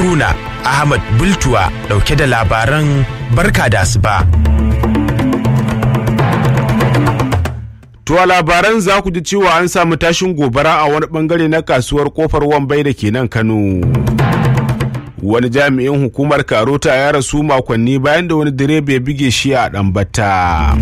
Haruna Ahmad Bultuwa dauke da labaran barka da asuba. To a labaran za ku ji cewa an samu tashin gobara a wani bangare na kasuwar kofar wambai da ke nan Kano. Wani jami'in hukumar Karota ya rasu makonni bayan da wani direba ya bige shi a ɗambata.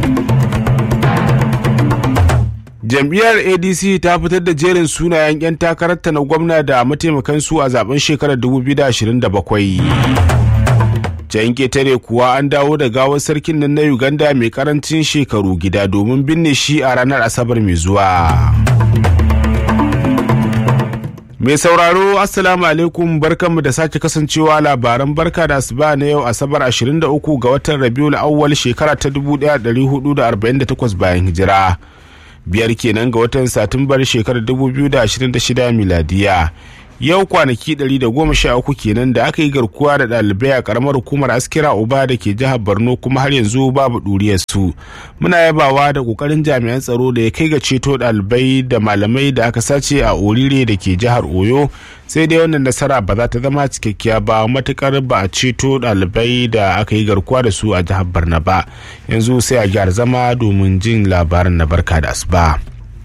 Jam'iyyar ADC ta fitar da jerin sunayen 'yan takararta na gwamna da mataimakan su a zaben shekarar 2027. can ketare kuwa an dawo da gawar sarkin nan na uganda mai karancin shekaru gida domin binne shi a ranar asabar mai zuwa mai sauraro assalamu alaikum barkanmu da sake kasancewa labaran barka da asuba na yau asabar 23 ga watan rabiul awwal shekara ta 1448 bayan hijira biyar kenan ga watan satumbar shekarar 2026 miladiya yau kwanaki 113 kenan da aka yi garkuwa da ɗalibai a karamar hukumar askira uba da ke jihar borno kuma har yanzu babu ɗuriyar su muna yabawa da ƙoƙarin jami'an tsaro da ya kai ga ceto ɗalibai da malamai da aka sace a orire da ke jihar oyo sai dai wannan nasara ba za ta zama cikakkiya ba matukar ba a ceto ɗalibai da aka yi garkuwa da su a jihar borno ba yanzu sai a gyara zama domin jin labarin na barka da asuba.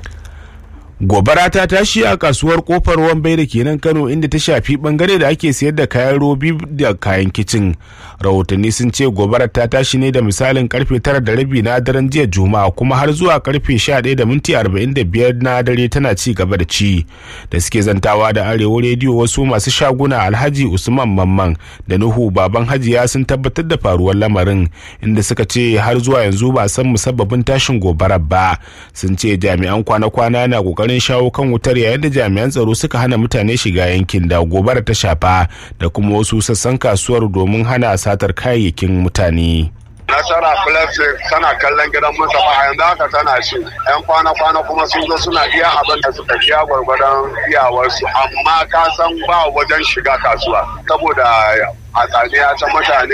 gobara ta tashi a kasuwar kofar wambai da kenan kano inda ta shafi bangare da ake sayar da kayan robi da kayan kicin rahotanni sun ce gobara ta tashi ne da misalin karfe tara da rabi na daren jiya juma'a kuma har zuwa karfe sha ɗaya da minti arba'in da biyar na dare tana ci gaba da ci da suke zantawa da arewa rediyo wasu masu shaguna alhaji usman mamman da nuhu baban hajiya sun tabbatar da faruwar lamarin inda suka ce har zuwa yanzu ba san musabbabin tashin gobarar ba sun ce jami'an kwana-kwana na kokarin kokarin shawo kan wutar yayin da jami'an tsaro suka hana mutane shiga yankin da gobara ta shafa da kuma wasu sassan kasuwar domin hana satar kayayyakin mutane. nasara plastic tana kallon gidan mustapha a yanzu haka tana ce yan kwana-kwana kuma sun zo suna iya abin da suka biya gwargwadon iyawarsu amma ka san ba wajen shiga kasuwa saboda a tsaniya ta mutane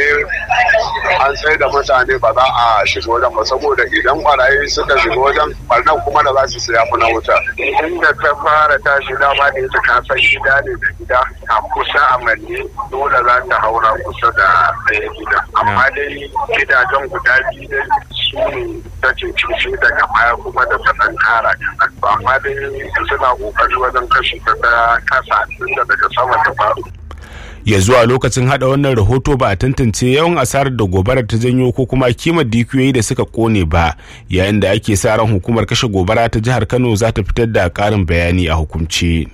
an sai da mutane ba za a shiga wajen ba saboda idan barayi suka shiga wajen barnan kuma da za su siya na wuta inda ta fara tashi dama da ita ka san gida ne da gida a kusa a manne dole za ta haura kusa da ɗaya gida amma dai gidajen guda biyu dai su ne ta ce cuci daga baya kuma da ta ɗan kara kaɗan amma dai suna ƙoƙari wajen kashe ta kasa tunda daga sama ta faru ya zuwa lokacin hada wannan rahoto ba a tantance yawan asarar da gobarar ta janyo ko kuma kimar dukiyoyi da suka kone ba yayin da ake sa ran hukumar kashe gobara ta jihar kano za ta fitar da karin bayani a hukumce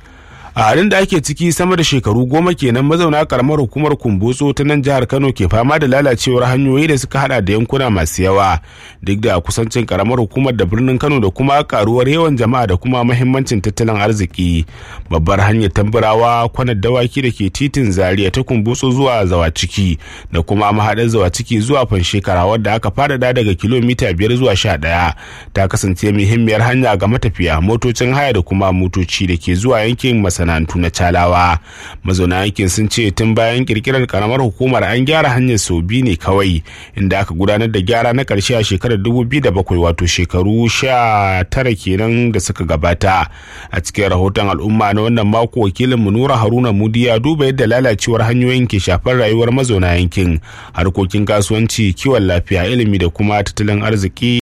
a halin da ake ciki sama da shekaru goma kenan mazauna karamar hukumar kumbotso ta nan jihar kano ke fama da lalacewar hanyoyi da suka hada da yankuna masu yawa duk da kusancin karamar hukumar da birnin kano da kuma karuwar yawan jama'a da kuma mahimmancin tattalin arziki babbar hanyar tambarawa kwanar dawaki da ke titin zaria ta kumbotso zuwa zawaciki da kuma mahaɗar zawaciki zuwa fanshekara wadda aka faɗaɗa daga kilomita biyar zuwa sha ɗaya ta kasance muhimmiyar hanya ga matafiya motocin haya da kuma motoci da ke zuwa yankin masana masana'antu na calawa mazauna yankin sun ce tun bayan kirkirar karamar hukumar an gyara hanyar sau biyu ne kawai inda aka gudanar da gyara na karshe a shekarar 2007 wato shekaru sha tara kenan da suka gabata a cikin rahoton al'umma na wannan mako wakilin mu nura haruna mudi ya duba yadda lalacewar hanyoyin ke shafar rayuwar mazauna yankin harkokin kasuwanci kiwon lafiya ilimi da kuma tattalin arziki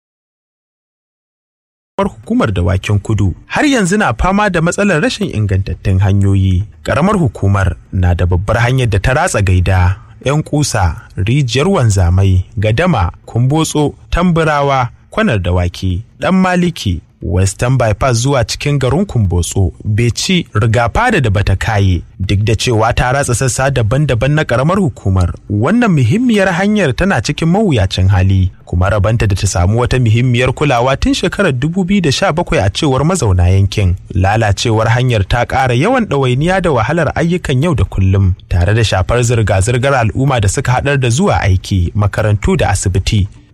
hukumar dawakin kudu har yanzu na fama da matsalar rashin ingantattun hanyoyi ƙaramar hukumar na da babbar hanyar da ta ratsa gaida 'yan kusa rijiyar wanzamai gadama kumbotso tamburawa kwanar dawaki dan maliki western bypass zuwa cikin garin kumbotso beci rigafada da bata kaye duk da cewa ta ratsa sassa daban-daban na karamar hukumar wannan muhimmiyar hanyar tana cikin mawuyacin hali kuma rabanta da ta samu wata muhimmiyar kulawa tun shekarar 2017 a cewar mazauna yankin lalacewar hanyar ta ƙara yawan ɗawainiya da wahalar ayyukan yau da kullum tare da shafar zirga-zirgar al'umma da suka haɗar da zuwa aiki makarantu da asibiti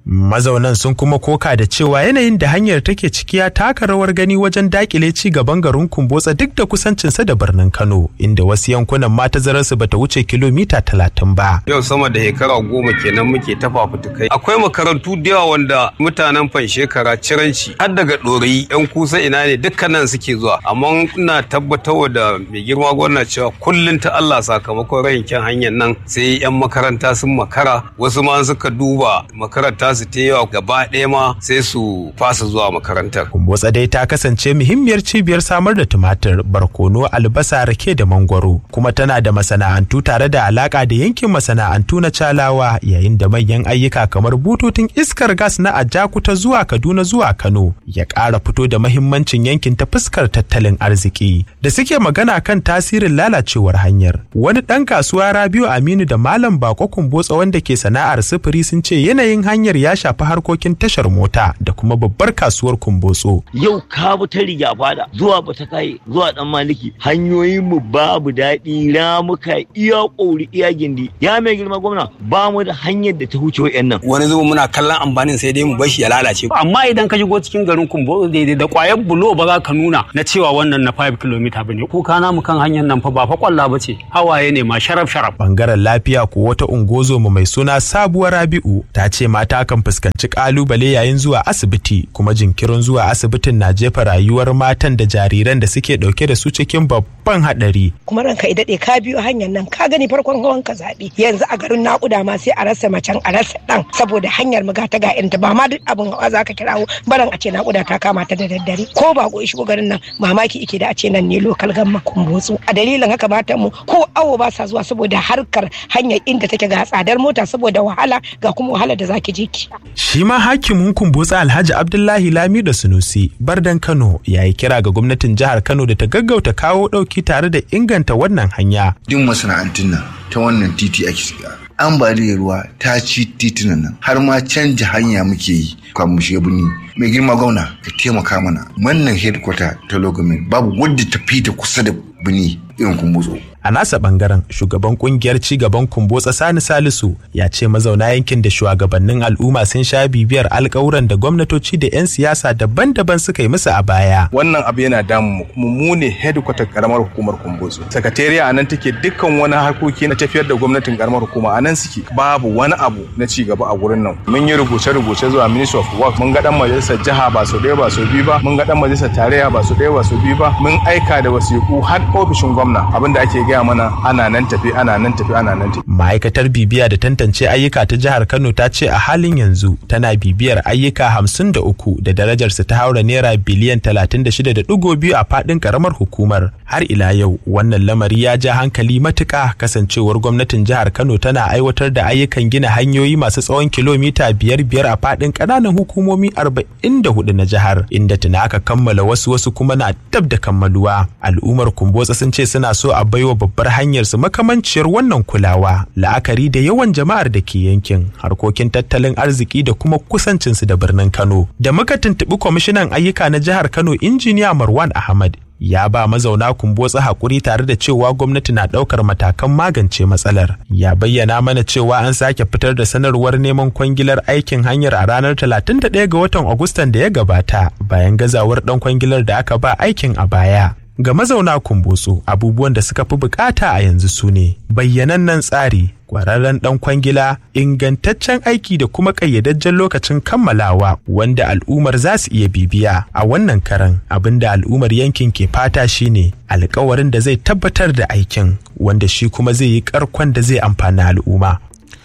Mazaunan sun kuma koka da cewa yanayin da hanyar take ciki ya taka rawar gani wajen dakile ci gaban garin Kumbotsa duk da kusancinsa da birnin Kano inda wasu yankunan ma tazararsu bata wuce kilomita talatin ba. Yau sama da shekara goma kenan muke ta fafutukai. Akwai makarantu da yawa wanda mutanen fan shekara ciranci har daga ɗorayi yan kusa ina ne dukkanan suke zuwa amma ina tabbatar da mai girma gwamna cewa kullum ta Allah sakamakon rayin kyan hanyar nan sai yan makaranta sun makara wasu ma suka duba makaranta su ta yawa gaba ɗaya ma sai su fasa zuwa makarantar. Kumbotsa dai ta kasance muhimmiyar cibiyar samar da tumatir, barkono, albasa, rake da mangwaro kuma tana da masana'antu tare da alaka da yankin masana'antu na Calawa yayin da manyan ayyuka kamar bututun iskar gas na Ajakuta zuwa Kaduna zuwa Kano ya ƙara fito da mahimmancin yankin ta fuskar tattalin arziki da suke magana kan tasirin lalacewar hanyar. Wani ɗan kasuwa Rabiu Aminu da Malam Bako Kumbotsa wanda ke sana'ar sufuri sun ce yanayin hanyar ya shafi harkokin tashar mota da kuma babbar kasuwar Kumbotso. Yau ka bi ta riga fada zuwa bata kai zuwa dan maliki hanyoyin mu babu daɗi ramuka iya ƙori iya gindi ya mai girma gwamna ba mu da hanyar da ta huce wa'yan nan. Wani zuba muna kallon amfanin sai dai mu bashi ya lalace. Amma idan ka shigo cikin garin Kumbotso daidai da ƙwayar bulo ba za ka nuna na cewa wannan na 5 km ba ne. Kuka namu kan hanyar nan fa ba fa kwalla ba ce hawaye ne ma sharaf sharaf. Bangaren lafiya ko wata ungozoma mai suna sabuwar Rabi'u ta ce mata kan fuskanci kalubale yayin zuwa asibiti kuma jinkirin zuwa asibitin na jefa rayuwar matan da jariran da suke dauke da su cikin babban hadari. Kuma ranka i daɗe ka biyo hanyar nan ka gani farkon hawan ka zaɓe yanzu a garin naƙuda ma sai a rasa macen a rasa ɗan saboda hanyar mu ta ga irinta ba ma duk abin hawa za ka kirawo baran a ce naƙuda ta kama ta da daddare ko ba ko shigo garin nan mamaki ike da a ce nan ne lokal gamma kumbotsu a dalilin haka matan mu ko awo ba sa zuwa saboda harkar hanyar inda take ga tsadar mota saboda wahala ga kuma wahala da zaki je ki. Shi ma hakimin kumbotsa Alhaji Abdullahi Lami da Sunusi Bardan Kano ya yi kira ga gwamnatin jihar Kano da ta gaggauta kawo ɗauki tare da inganta wannan hanya. Duk masana'antun nan ta wannan titi ake shiga. ambaliyar ruwa ta ci titunan nan har ma canja hanya muke yi kan mu shiga birni mai girma gwamna ka taimaka mana wannan headquarter ta logamin babu wadda ta fita kusa da birni irin kumbutso A nasa bangaren shugaban kungiyar cigaban kumbotsa Sani Salisu ya ce mazauna yankin da shugabannin al'umma sun sha bibiyar alkawuran da gwamnatoci da 'yan siyasa daban-daban suka yi musu a baya. Wannan abu yana damu mu mu ne headquarter karamar hukumar kumbotso. Sakatariya a nan take dukkan wani harkoki na tafiyar da gwamnatin karamar hukuma a nan suke babu wani abu na ci gaba a gurin nan. Mun yi rubuce-rubuce zuwa Ministry of Work mun ga dan majalisar jiha ba sau ɗaya ba sau biyu ba mun ga dan majalisar tarayya ba sau ɗaya ba sau biyu ba mun aika da wasiƙu har ofishin gwamna abinda ake gaya mana ana nan tafi ana nan tafi ana nan tafi. Ma'aikatar bibiya da tantance ayyuka ta jihar Kano ta ce a halin yanzu tana bibiyar ayyuka hamsin da uku da darajarsu ta haura naira biliyan talatin da shida da ɗigo biyu a faɗin ƙaramar hukumar. Har ila yau wannan lamari ya ja hankali matuƙa kasancewar gwamnatin jihar Kano tana aiwatar da ayyukan gina hanyoyi masu tsawon kilomita biyar biyar a faɗin ƙananan hukumomi arba'in da hudu na jihar inda tuna aka kammala wasu wasu kuma na dab da kammaluwa. Al'ummar Kumbotsa sun ce suna so a baiwa babbar hanyar su makamanciyar wannan kulawa la'akari da yawan jama'ar da ke yankin harkokin tattalin arziki da kuma kusancinsu da birnin Kano. Da muka tuntuɓi kwamishinan ayyuka na jihar Kano injiniya Marwan Ahmad ya ba mazauna kumbotsa hakuri tare da cewa gwamnati na ɗaukar matakan magance matsalar. Ya bayyana mana cewa an sake fitar da sanarwar neman kwangilar aikin hanyar a ranar 31 ga watan Agustan da ya gabata bayan gazawar ɗan kwangilar da aka ba aikin a baya. Ga mazauna kumbotso abubuwan da suka fi bukata a yanzu su ne bayyanannen tsari kwararren dan kwangila ingantaccen aiki da kuma ƙayyadajjen lokacin kammalawa wanda al'ummar za su iya bibiya a wannan karan abin da al'ummar yankin ke fata shine alkawarin da zai tabbatar da aikin wanda shi kuma zai yi karkon da zai amfani al'umma.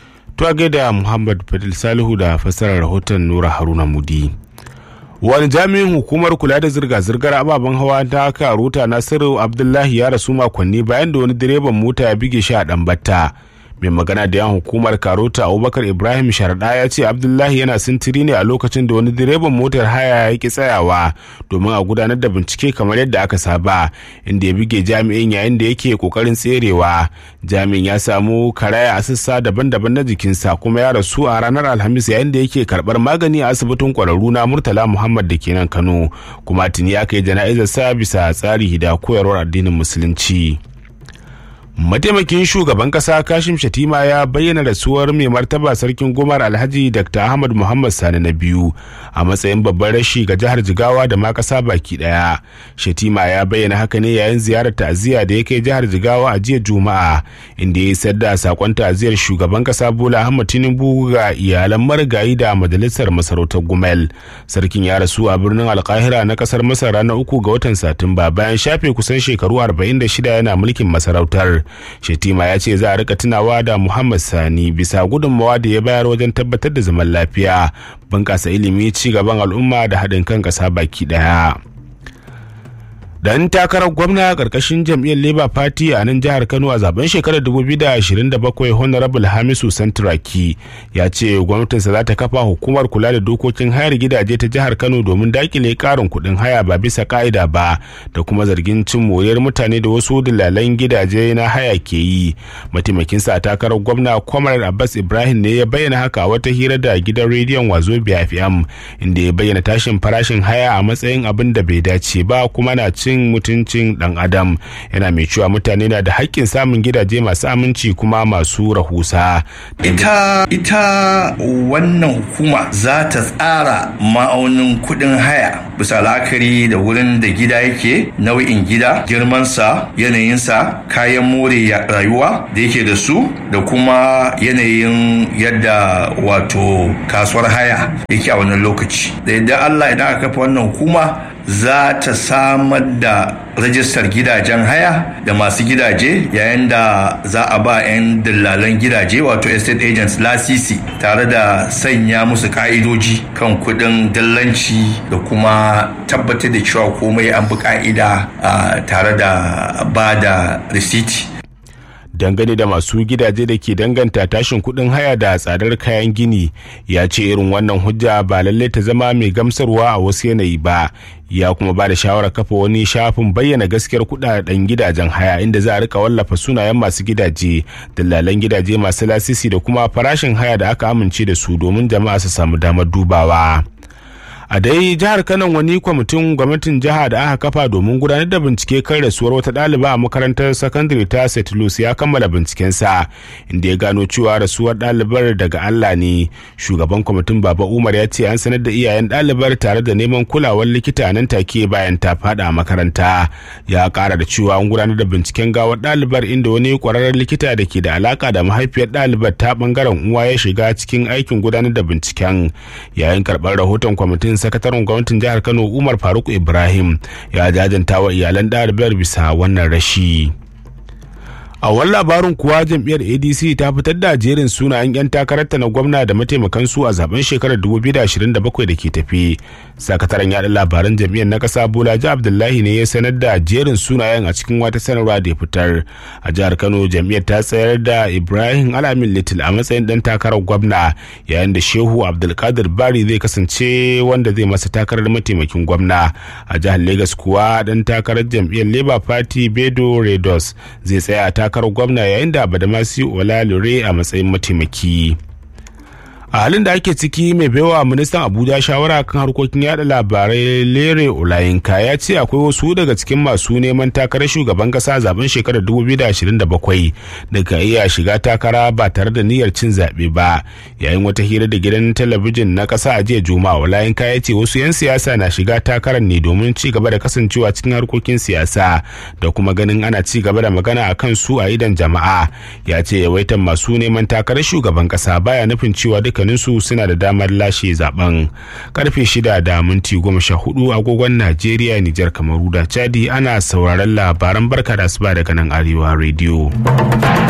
To gaida Muhammad Fadil Salihu da fassarar rahoton Nura Haruna Mudi. wani jami'in hukumar kula da zirga-zirgar ababen hawa ta karuta nasiru abdullahi ya rasu makonni bayan da wani direban mota ya bige shi a ɗanbata mai magana da yan hukumar karota abubakar ibrahim sharaɗa ya ce abdullahi yana sintiri ne a lokacin da wani direban motar haya ya ki tsayawa domin a gudanar da bincike kamar yadda aka saba inda ya bige jami'in yayin da yake kokarin tserewa jami'in ya samu karaya a sassa daban-daban na jikinsa kuma ya rasu a ranar alhamis yayin da yake karɓar magani a asibitin kwararru na murtala muhammad da ke nan kano kuma tuni aka yi jana'izar sa bisa tsari da koyarwar addinin musulunci mataimakin shugaban kasa kashim shatima ya bayyana rasuwar mai martaba sarkin gomar alhaji dr ahmad muhammad sani na biyu a matsayin babban rashi ga jihar jigawa da ma kasa baki daya shatima ya bayyana haka ne yayin ziyarar ta'aziyya da ya kai jihar jigawa a jiya juma'a inda ya isar da sakon ta'aziyar shugaban kasa bola ahmad tinubu ga iyalan marigayi da majalisar masarautar gumel sarkin ya rasu a birnin alkahira na kasar masar ranar uku ga watan satumba bayan shafe kusan shekaru 46 yana mulkin masarautar Shetima ya ce za a rika tunawa da Muhammad Sani bisa gudunmawa da ya bayar wajen tabbatar da zaman lafiya, bunƙasa ilimi, ci gaban al'umma da haɗin kan ƙasa baki ɗaya. dan takarar gwamna karkashin jam'iyyar labour party a nan jihar kano a zaben shekarar 2027 honorable hamisu santuraki ya ce gwamnatinsa za ta kafa hukumar kula da dokokin hayar gidaje ta jihar kano domin dakile karin kuɗin haya ba bisa ka'ida ba da kuma zargin cin moriyar mutane da wasu dalalan gidaje na haya ke yi mataimakinsa a takarar gwamna kwamar abbas ibrahim ne ya bayyana haka a wata hira da gidan rediyon wazo fm inda ya bayyana tashin farashin haya a matsayin abin da bai dace ba kuma na cin mutuncin dan adam yana mai cewa mutane na da haƙƙin samun gidaje masu aminci kuma masu rahusa ita ita wannan hukuma za ta tsara ma'aunin kuɗin haya bisa la'akari da wurin da gida yake nau'in gida girmansa yanayinsa kayan more rayuwa da yake da su da kuma yanayin yadda wato kasuwar haya yake a wannan lokaci da yadda allah idan aka kafa wannan hukuma za ta samar da rajistar gidajen haya da masu gidaje yayin da za a ba 'yan dillalan gidaje wato estate agents lasisi tare da sanya musu ka'idoji kan kudin dillanci da kuma tabbatar da cewa komai an bi ka'ida tare da ba da risiti dangane da masu gidaje da ke danganta tashin kuɗin haya da tsadar kayan gini ya ce irin wannan hujja ba lallai ta zama mai gamsarwa a wasu yanayi ba ya kuma ba da shawarar kafa wani shafin bayyana gaskiyar kudaden gidajen haya inda za a rika wallafa sunayen masu gidaje dillalan gidaje masu lasisi da kuma farashin haya da aka amince da su domin jama'a su samu damar dubawa. a dai jihar kano wani kwamitin gwamnatin jiha da aka kafa domin gudanar da bincike kan rasuwar wata ɗaliba a makarantar sakandare ta st louis ya kammala bincikensa inda ya gano cewa rasuwar ɗalibar daga allah ne shugaban kwamitin baba umar ya ce an sanar da iyayen ɗalibar tare da neman kulawar likita nan take bayan ta faɗa a makaranta ya ƙara da cewa an gudanar da binciken gawar ɗalibar inda wani ƙwararren likita da ke da alaka da mahaifiyar ɗalibar ta ɓangaren uwa ya shiga cikin aikin gudanar da binciken yayin karɓar rahoton kwamitin sakataren gwamnatin jihar kano umar faruk ibrahim ya jajanta wa iyalan ɗalibar bisa wannan rashi a wani labarin kuwa jam'iyyar adc ta fitar da jerin sunayen 'yan takararta na gwamna da mataimakansu a zaben shekarar 2027 da ke tafi sakataren yaɗa labaran jam'iyyar na ƙasa bolaji abdullahi ne ya sanar da jerin sunayen a cikin wata sanarwa da ya fitar a jihar kano jam'iyyar ta tsayar da ibrahim alamin little a matsayin ɗan takarar gwamna yayin da shehu abdulkadir bari zai kasance wanda zai masa takarar mataimakin gwamna a jihar lagos kuwa ɗan takarar jam'iyyar labour party bedo redos zai tsaya a takarar gwamna yayin da badamasi olalure a matsayin mataimaki a halin da ake ciki mai baiwa ministan abuja shawara kan harkokin yada labarai lere olayinka ya ce akwai wasu daga cikin masu neman takarar shugaban kasa zaben shekarar 2027 da ka iya shiga takara ba tare da niyyar cin zaɓe ba yayin wata hira da gidan talabijin na kasa a jiya juma'a olayinka ya ce wasu 'yan siyasa na shiga takarar ne domin ci gaba da kasancewa cikin harkokin siyasa da kuma ganin ana ci gaba da magana a kan su a idan jama'a ya ce yawaitan masu neman takarar shugaban kasa baya nufin cewa dukkaninsu suna da damar lashe zaben karfe shida da minti goma sha hudu agogon najeriya nijar kamaru da chadi ana sauraron labaran barka da asuba daga nan arewa rediyo